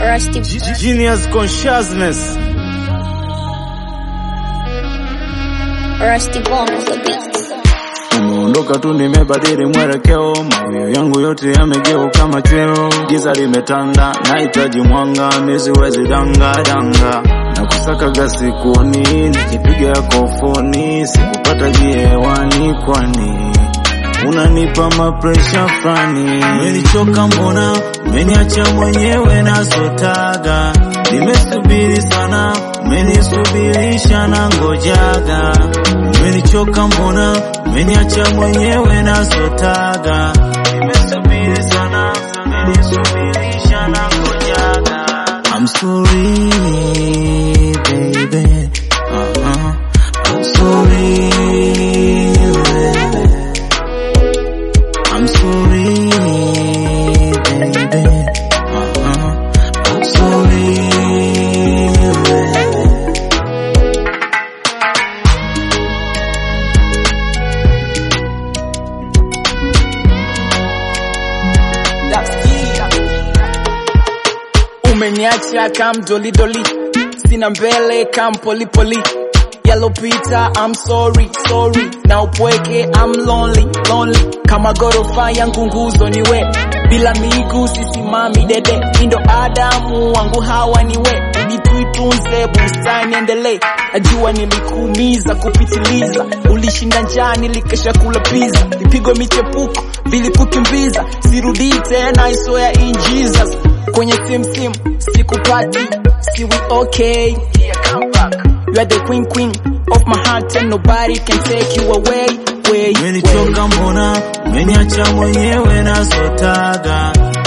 Rusty, Genius consciousness. Rusty Bone of the beat. Umeondoka tu nimebadili mwelekeo, mawio yangu yote yamegeuka machweo, giza limetanda, nahitaji mwanga, misiwezi danga danga na kusakaga sikuoni, nikipiga yako foni, sikupata hewani, kwani unanipa mapresha fulani. Umenichoka mbona, umeniacha mwenyewe nasotaga, nimesubiri sana, umenisubirisha na ngojaga. Umenichoka mbona, umeniacha mwenyewe nasotaga, nimesubiri sana, umenisubirisha na ngojaga. I'm sorry, baby. Uh-huh. I'm sorry, baby. I'm sorry, baby. Uh-huh. I'm sorry, baby. Umeniacha kam doli doli, sina mbele kam poli poli. Yalopita I'm sorry sorry, na upweke I'm lonely lonely. Kama gorofa yangu nguzo ni we, bila miguu sisimami dede. Indo Adamu wangu hawa ni we, ili tuitunze bustani endelee. Najua nilikuumiza kupitiliza, ulishinda njaa nilikesha kula pizza, vipigo michepuko vilikukimbiza, sirudi tena I swear in Jesus kwenye sim sim sikupati si we okay here come back you are the queen queen of my heart and nobody can take you away way, way. Umenichoka mbona, umeniacha mwenyewe nasotaga,